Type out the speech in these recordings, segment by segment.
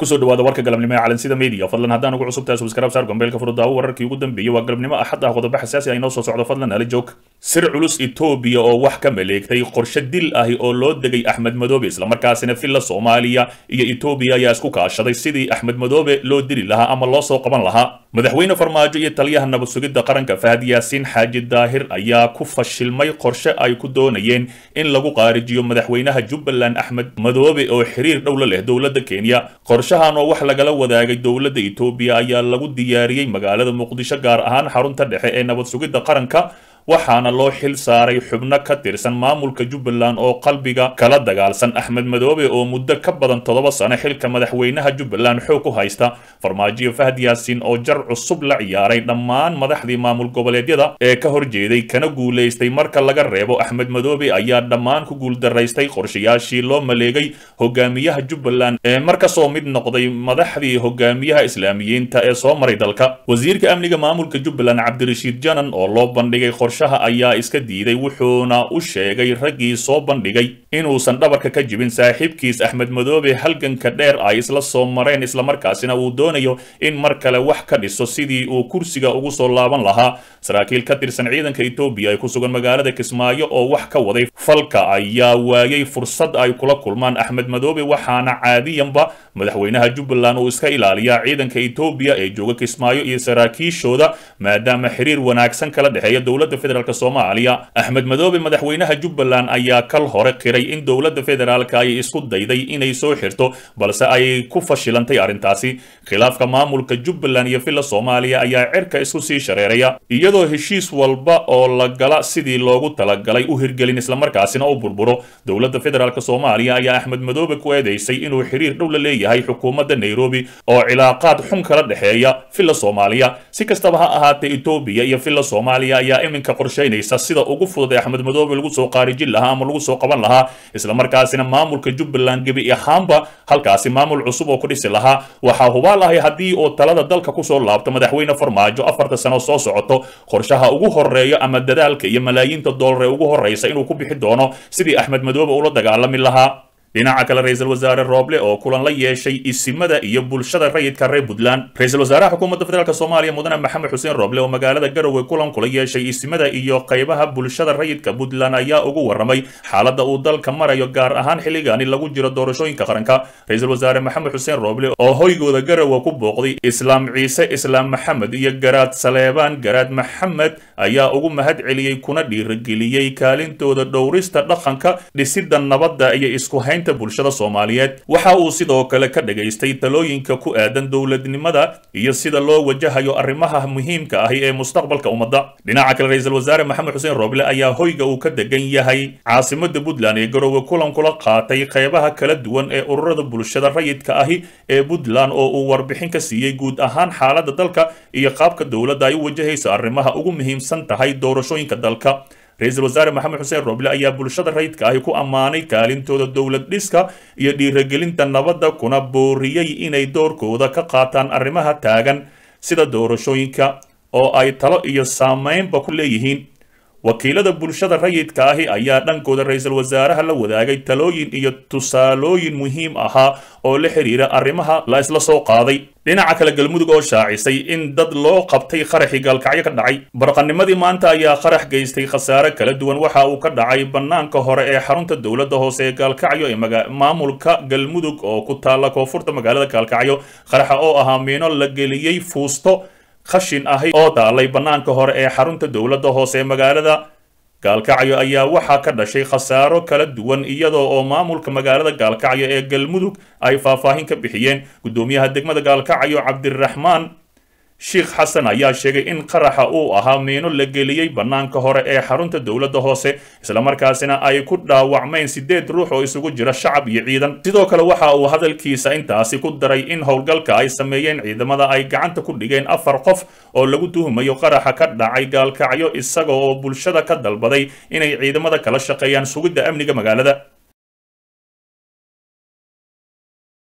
kusoo dhawaada warka galabnimo ee calansida media fadlan haddaan ugu cusubtahay subscribe saar gombeelka furudaawo wararkii ugu dambeeyey waa galabnimo axad ah qodobo xasaasi ah inoo soo socdo fadlan ala joog sir culus etoobiya oo wax ka maleegtay qorshe dil ahi oo loo degay axmed madoobe islamarkaasina villa soomaaliya iyo etoobiya ayaa isku kaashaday sidii axmed madoobe loo dili lahaa ama loo soo qaban lahaa madaxweyne farmaajo iyo taliyaha nabad sugidda qaranka fahad yaasiin xaaji daahir ayaa ku fashilmay qorshe ay ku doonayeen in lagu qaarijiyo madaxweynaha jubbaland axmed madoobe oo xiriir dhow la leh dowladda kenya qorshahan oo wax lagala wadaagay dowladda etoobiya ayaa lagu diyaariyey magaalada muqdisho gaar ahaan xarunta dhexe ee nabad sugidda qaranka waxaana loo xil saaray xubno ka tirsan maamulka jubbaland oo qalbiga kala dagaalsan axmed madoobe oo muddo ka badan toddoba sano xilka madaxweynaha jubbaland xoog ku haysta farmaajiyo fahad yaasiin oo jar cusub la ciyaaray dhammaan madaxdii maamul goboleedyada ee ka horjeeday kana guulaystay marka laga reebo axmed madoobe ayaa dhammaan ku guuldaraystay qorshayaashii loo maleegay hogaamiyaha jubbaland ee markasoo mid noqday madaxdii hogaamiyaha islaamiyiinta ee soo maray dalka wasiirka amniga maamulka jubbaland cabdirashiid janan oo loo bandhigay qorshaha ayaa iska diiday wuxuuna u sheegay raggii soo bandhigay inuusan dhabarka ka jibin saaxiibkiis axmed madoobe halganka dheer ay isla soo mareen islamarkaasina uu doonayo in mar kale wax ka dhiso sidii uu kursiga ugu soo laaban lahaa saraakiil ka tirsan ciidanka etoobiya ay ku sugan magaalada kismaayo oo wax ka waday falka ayaa waayay fursad ay kula kulmaan axmed madoobe waxaana caadiyanba madaxweynaha jubbaland uu iska ilaaliyaa ciidanka etoobiya ee jooga kismaayo iyo saraakiishooda maadaama xiriir wanaagsan kala dhexeeya dowladda federaalk soomaaliya axmed madoobe madaxweynaha jubbaland ayaa kal hore qiray in dowladda federaalka ay isku dayday inay soo xirto balse ay ku fashilantay arrintaasi khilaafka maamulka jubbaland iyo villa soomaaliya ayaa cirka isku sii shareeraya iyadoo heshiis walba oo la gala sidii loogu talagalay u hirgelin islamarkaasina u burburo dowladda federaalk soomaaliya ayaa axmed madoobe ku eedeysay inuu xiriir dhow la leeyahay xukuumadda nairobi oo cilaaqaad xun kala dhexeeya villa soomaaliya si kastaba ha ahaatee etoobiya iyo villa soomaaliya ayaa iminka qorshaynaysa sida ugu fudud ee axmed madoobe lagu soo qaarijin lahaa ama lagu soo qaban lahaa islamarkaasina maamulka jubbaland gebi ahaanba halkaasi maamul cusub oo ku dhisi lahaa waxaa hubaal ahay haddii uu talada dalka kusoo laabto madaxweyne farmaajo afarta sano soo socoto qorshaha ugu horeeyo ama dadaalka iyo malaayiinta doolar ee ugu horreysa inuu ku bixi doono sidii axmed madoobe ula dagaalami lahaa dhinaca kale ra-iisul wasaare rooble oo kulan la yeeshay isimada iyo bulshada rayidka reer puntland ra-iisul wasaaraha xukuumadda federaalk soomaaliya mudane maxamed xuseen rooble oo magaalada garowe kulan kula yeeshay isimada iyo qaybaha bulshada rayidka puntland ayaa ugu waramay xaaladda uu dalka marayo gaar ahaan xilligaani lagu jiro doorashooyinka qaranka ra-iisul wasaare maxamed xuseen rooble oo hoygooda garowe ku booqday islaam ciise islaam maxamed iyo garaad saleebaan garaad maxamed ayaa ugu mahad celiyey kuna dhiirigeliyey kaalintooda dhowrista dhaqanka dhisidda nabadda iyo isku hayn bulshada soomaaliyeed waxa uu sidoo kale ka dhagaystay talooyinka ku aadan dowladnimada iyo sida loo wajahayo arrimaha muhiimka ahi ee mustaqbalka ummadda dhinaca kale ra-iisul wasaare maxamed xuseen rooble ayaa hoyga uu ka degan yahay caasimada puntland ee garoowe kulan kula qaatay qeybaha kala duwan ee ururada bulshada rayidka ahi ee puntland oo uu warbixin ka siiyey guud ahaan xaaladda dalka iyo qaabka dowladda ay u wajahayso arrimaha ugu muhiimsan tahay doorashooyinka dalka ra-iisul wasaare maxamed xuseen rooble ayaa bulshada rayidka ahi ku ammaanay kaalintooda dowlad dhiska iyo dhiiragelinta nabadda kuna booriyey inay doorkooda ka qaataan arrimaha taagan sida doorashooyinka oo ay talo iyo saameynba ku leeyihiin wakiilada bulshada rayidka ahi ayaa dhankooda ra-iisul wasaaraha la wadaagay talooyin iyo tusaalooyin muhiim ahaa oo la xiriira arrimaha la isla soo qaaday dhinaca kale galmudug oo shaacisay in dad loo qabtay qaraxii gaalkacyo ka dhacay barqanimadii maanta ayaa qarax geystay khasaare kala duwan waxa uu ka dhacay bannaanka hore ee xarunta dowladda hoose ee gaalkacyo ee maamulka galmudug oo ku taalla koonfurta magaalada gaalkacyo qaraxa oo ahaa miino la geliyey fuusto khashin ahi oo taalay bannaanka hore ee xarunta dowladda hoose ee magaalada gaalkacyo ayaa waxaa ka dhashay khasaaro kala duwan iyadoo oo maamulka magaalada gaalkacyo ee galmudug ay faahfaahin ka bixiyeen guddoomiyaha degmada gaalkacyo cabdiraxmaan sheikh xasan ayaa sheegay in qaraxa uu ahaa miino la geliyey bannaanka hore ee xarunta dowladda hoose islamarkaasina ay ku dhaawacmeen siddeed ruux oo isugu jira shacab iyo ciidan sidoo kale waxa uu hadalkiisa intaasi ku daray in howlgalka ay sameeyeen ciidamada ay gacanta ku dhigeen afar qof oo lagu tuhumayo qaraxa ka dhacay gaalkacyo isaga oo bulshada ka dalbaday inay ciidamada kala shaqeeyaan sugidda amniga magaalada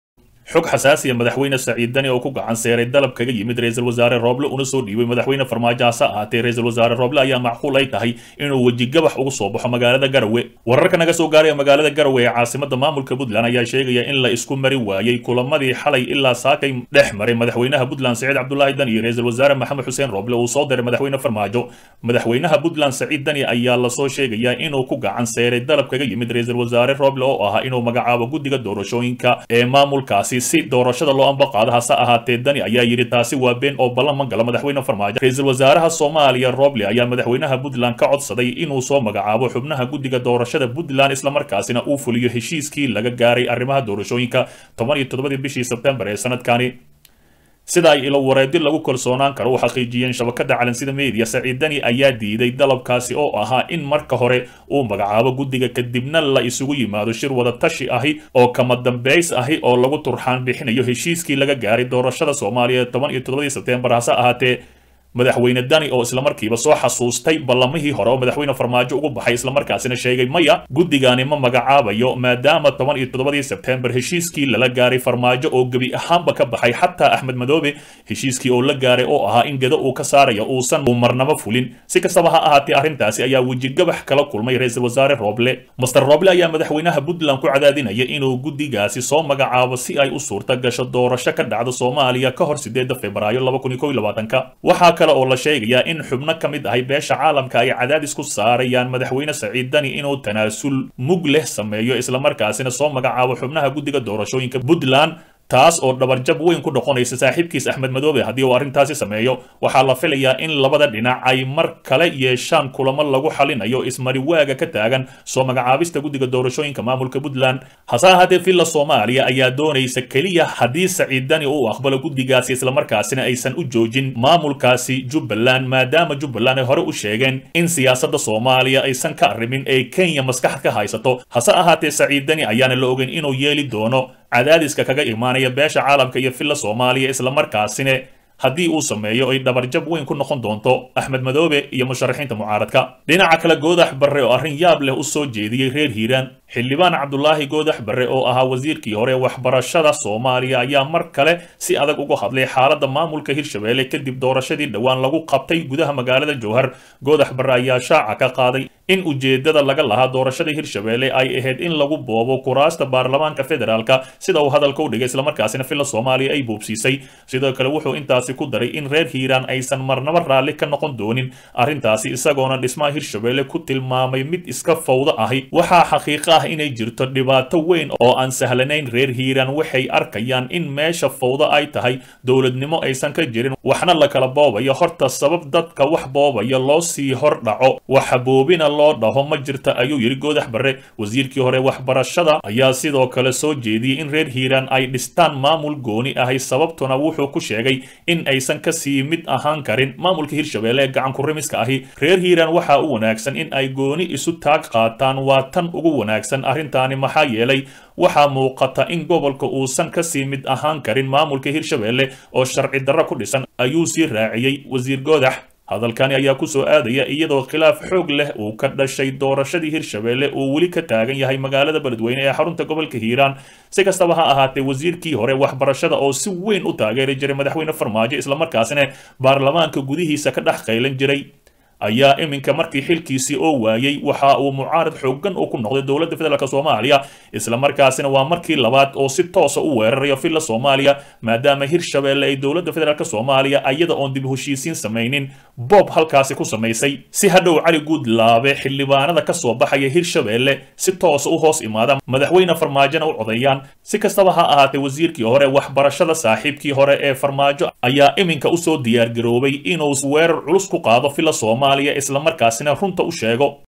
xog xasaasiya madaxweyne saciid dani oo ku gacan seeray dalab kaga yimid ra-iisul wasaare rooble una soo dhiibay madaxweyne farmaajo hase ahaatee ra-iisul wasaare rooble ayaa macquul ay tahay inuu wejigabax ugu soo baxo magaalada garowe wararka naga soo gaaraya magaalada garowe ee caasimada maamulka puntland ayaa sheegaya in la isku mari waayey kulamadii xalay ilaa saakay dhex maray madaxweynaha puntland saciid cabdulaahi dani iyo ra-iisul wasaare maxamed xuseen rooble uu soo diray madaxweyne farmaajo madaxweynaha puntland saciid dani ayaa lasoo sheegayaa inuu ku gacan seeray dalab kaga yimid ra-iisul wasaare rooble oo ahaa inuu magacaabo guddiga doorashooyinka ee maamulkaasi si doorashada loo ambaqaado hase ahaatee dani ayaa yidhi taasi waa been oo ballan ma gala madaxweyne farmaajo ra-iisul wasaaraha soomaaliya roble ayaa madaxweynaha puntland ka codsaday inuu soo magacaabo xubnaha guddiga doorashada puntland islamarkaasina uu fuliyo heshiiskii laga gaaray arrimaha doorashooyinka toban iyo toddobadii bishii sebtembar ee sanadkani sida ay ilo wareedi lagu kalsoonaan karo u xaqiijiyeen shabakada calansida media saciid dani ayaa diiday dalabkaasi oo ahaa in marka hore uu magacaabo guddiga kadibna la isugu yimaado shir wada tashi ahi oo kama dambays ahi oo lagu turxaan bixinayo heshiiskii laga gaaray doorashada soomaaliya toban iyo toddobadii sebtembar hase ahaatee madaxweyne dani oo islamarkiiba soo xasuustay ballamihii hore oo madaxweyne farmaajo ugu baxay islamarkaasina sheegay maya guddigani ma magacaabayo maadaama toban iyo toddobadii sebtembar heshiiskii lala gaaray farmaajo oo gebi ahaanba ka baxay xataa axmed madoobe heshiiskii oo la gaaray oo ahaa in gedo uu ka saarayo uusan uu marnabo fulin si kastaba ha ahaatee arrintaasi ayaa wejigabax kala kulmay ra-iisul wasaare rooble master rooble ayaa madaxweynaha puntland ku cadaadinaya inuu guddigaasi soo magacaabo si ay u suurta gasho doorasho ka dhacda soomaaliya ka hor sideeda februaayo laba kun iyo kow iyo labaatanka waxaa kale oo la sheegayaa in xubno ka mid ahay beesha caalamka ay cadaadis ku saarayaan madaxweyne saciid dani inuu tanaasul mug leh sameeyo islamarkaasina soo magacaabo xubnaha guddiga doorashooyinka puntland taas oo dhabarjab weyn ku noqonaysa saaxiibkiis axmed madoobe haddii uu arrintaasi sameeyo waxaa la filayaa in labada dhinac ay mar kale yeeshaan kulamo lagu xalinayo ismariwaaga ka taagan soo magacaabista guddiga doorashooyinka maamulka puntland hase ahaatee villa soomaaliya ayaa doonaysa keliya haddii saciid dani uu aqbalo guddigaasi islamarkaasina aysan u joojin maamulkaasi jubbaland maadaama jubbaland ay hore u sheegeen in siyaasadda soomaaliya aysan ka arrimin ee kenya maskaxd ka haysato hase ahaatee saciid dani ayaana la ogeyn inuu yeeli doono cadaadiska kaga imaanaya beesha caalamka iyo villa soomaaliya islamarkaasina haddii uu sameeyo ay dhabarjab weyn ku noqon doonto axmed madoobe iyo musharaxiinta mucaaradka dhinaca kale goodax barre oo arrin yaab leh u soo jeediyey reer hiiraan xildhibaan cabdulaahi goodax barre oo ahaa wasiirkii hore waxbarashada soomaaliya ayaa mar kale si adag uga hadlay xaaladda maamulka hirshabeelle kadib doorashadii dhowaan lagu qabtay gudaha magaalada jowhar goodax barre ayaa shaaca ka qaaday in ujeedada laga lahaa doorashada hirshabeelle ay ahayd in lagu boobo kuraasta baarlamaanka federaalka sida uu hadalka u dhigay islamarkaasina villa soomaaliya ay buubsiisay sidoo kale wuxuu intaasi ku daray in reer hiiraan aysan marnaba raalli ka noqon doonin arrintaasi isagoona dhismaha hirshabeelle ku tilmaamay mid iska fawdo ahi waxaa xaqiiqa ah inay jirto dhibaato weyn oo aan sahlanayn reer hiiraan waxay arkayaan in meesha fawdo ay tahay dowladnimo aysan ka jirin waxna la kala boobayo horta sabab dadka wax boobaya loo sii hor dhaco waxa boobina loo dhaho ma jirta ayuu yidhi goodax barre wasiirkii hore waxbarashada ayaa sidoo kale soo jeediyey in reer hiiraan ay dhistaan maamul gooni ahay sababtuna wuxuu ku sheegay in aysan kasii mid ahaan karin maamulka hirshabeelle ee gacan kurimiska ahi reer hiiraan waxaa u wanaagsan in ay gooni isu taag qaataan waa tan ugu wanaagsan arrintaani maxaa yeelay waxaa muuqata in gobolka uusan kasii mid ahaan karin maamulka hirshabeelle oo sharci darro ku dhisan ayuu sii raaciyey wasiir goodax hadalkani ayaa ku soo aadaya iyadoo khilaaf xoog leh uu ka dhashay doorashadii hirshabeelle uu weli ka taagan yahay magaalada beledweyne ee xarunta gobolka hiiraan si kastaba ha ahaatee wasiirkii hore waxbarashada oo si weyn u taageeri jiray madaxweyne farmaajo islamarkaasina baarlamaanka gudihiisa ka dhex qaylan jiray ayaa iminka markii xilkiisii oo waayey waxa uu mucaarad xoogan uu ku noqday dowladda federaalk soomaaliya islamarkaasina waa markii labaad oo si toosa u weerarayo villa soomaaliya maadaama hirshabeelle ay dowladda federaalk soomaaliya ayada oon dib heshiisiin samaynin boob halkaasi ku samaysay si hadhow cali guudlaabe xildhibaanada ka soo baxaya hirshabeelle si toosa u hoos imaada madaxweyne farmaajona u codeeyaan si kastaba ha ahaatee wasiirkii hore waxbarashada saaxiibkii hore ee farmaajo ayaa iminka usoo diyaargaroobay inuu weerar culus ku qaado villa soomaaliya islamarkaasina runta u sheego